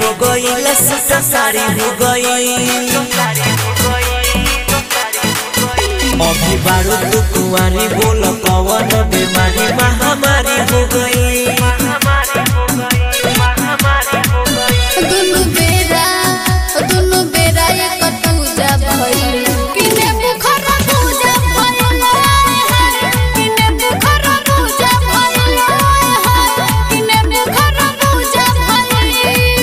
हो गई लसूसा साड़ी हो गई अभी बारू तू कुंवारी बोल कवन बीमारी महामारी हो गई दुनु बेरा दुनु बेरा एक पूजा भइल किने बुखर पूजा भइल किने बुखर पूजा भइल किने बुखर पूजा भइल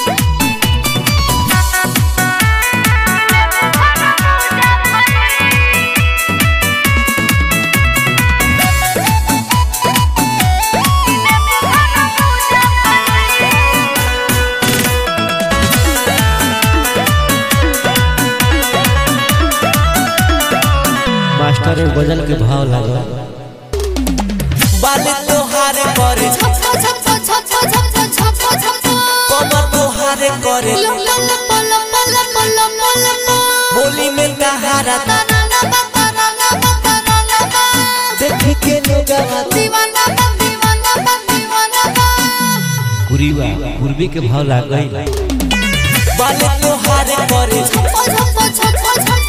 मास्टर में गजल के भाव लागल बाल तोहार करे छप छप छप छप छप छप छप कमर तोहार करे लम लम लम लम लम लम लम बोली में तहारा ना ना ना ना ना ना ना ना ना देख के लोगवा दीवाना बा दीवाना बा दीवाना बा कुरीवा पूर्वी के भाव लागल बाल तोहार करे छप छप छप छप